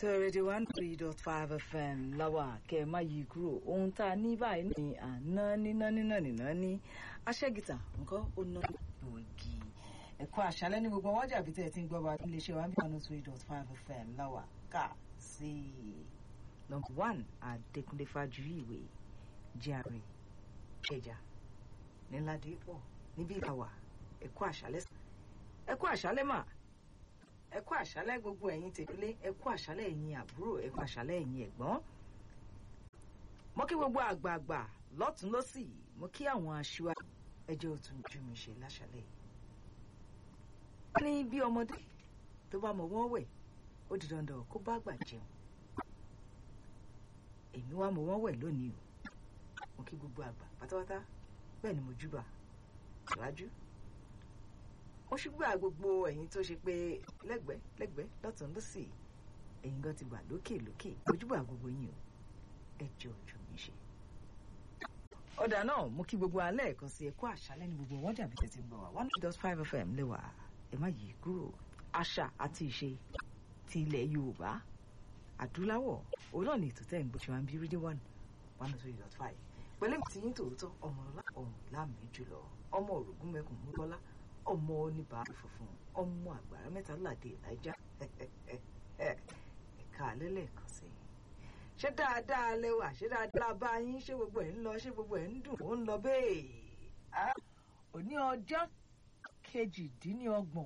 tó rédíò one three dot five fm láwa kẹ ẹ má yí kúrò ohun tá a ní báyìí ní àná níná níná níná ní aṣẹ́gìtà nǹkan ó ná gbòógì ẹ̀kọ́ àṣálẹ́ ní gbogbo ọwọ́jà àbí tẹ́ ẹ ti ń gbọ́ wa nílé iṣẹ́ wa ní one three dot five fm láwa ká sí i. number one Adékúnlé Fájuyìwé jíàrè ẹja níládìípọ̀ níbí ìlàwà ẹ̀kọ́ àṣálẹ́ ẹ̀kọ́ àṣálẹ́ mà ẹkú àṣálẹ́ gbogbo ẹ̀yin tèlé ẹkú àṣálẹ́ ẹ̀yin àbúrò ẹkú àṣálẹ́ ẹ̀yin ẹ̀gbọ́n mo kí gbogbo àgbààgbà lọ́tún lọ́sì mo kí àwọn aṣíwájú ẹjẹ òtún ju mi ṣe láṣálẹ́ yìí. wọ́n ní bí ọmọdé tó bá mọ̀ wọ́n wẹ̀ ó di dandan kó bá àgbà jẹun èmi wá mọ̀ wọ́n wẹ̀ lónìí o mo kí gbogbo àgbà pátápátá bẹ́ẹ̀ ni mo júbà ṣáájú ó ṣùgbọ́n gbogbo ẹ̀yin tó ṣe pé lẹ́gbẹ̀ẹ́ lẹ́gbẹ̀ẹ́ lọ́tún lọ́sì ẹ̀yin gan ti wà lókè lókè ojúbà gbogbo yín o ẹ jẹ́ ojú mi ṣe. ọ̀dà náà mú kí gbogbo alẹ́ ẹ̀kan sí ẹ̀kọ́ àṣálẹ́ ní gbogbo wọ́n jàbí tẹ̀sí ń gbọ́ wa one dot five fm lẹ́wà ẹ má yí kúrò àṣà àti ìṣe ti ilẹ̀ yorùbá adúláwọ̀ òun náà ní ètò tẹ́ ń gbọ́ ṣe máa ń bí rédíò one one three dot five pẹ̀lú èmi tí yín tòótọ́ ọmọ ọlá ọ̀hún láàmì jùlọ ọmọ òrògùn mẹ́kùn mú bọ́lá ọmọ oníbàárà funfun ọmọ àgbàrá mẹ́ta ládé ìlàjà ẹ̀ka lẹ́lẹ́kan sí i. ṣé dáadáa lẹ́wà ṣé dáadáa bá yín ṣé gbogbo ẹ̀ ń lọ ṣé gbogbo ẹ̀ ń dùn ó ń lọ bẹ́ẹ̀. òní ọjọ́ kejìdínlọ́gbọ̀n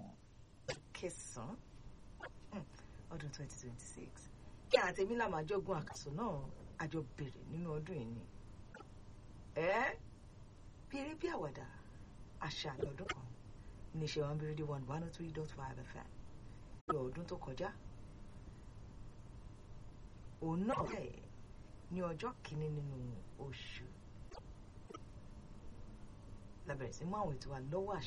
kẹsàn-án ọdún twenty twenty six kí àtẹ̀mí làmájọ́gún àkàsọ̀ náà àjọ bẹ̀rẹ̀ nínú ọdún yìí ni. ẹ bí eré bí àwàdà àṣà lọ́dún kan níṣẹ́ wọn bíi rédíò one one oh three dot five fm ní ọdún tó kọjá òun náà bẹ́ẹ̀ ní ọjọ́ kìíní nínú oṣù lábẹ̀rẹ̀ sí mú àwọn ètò wa lọ́wọ́ àṣà.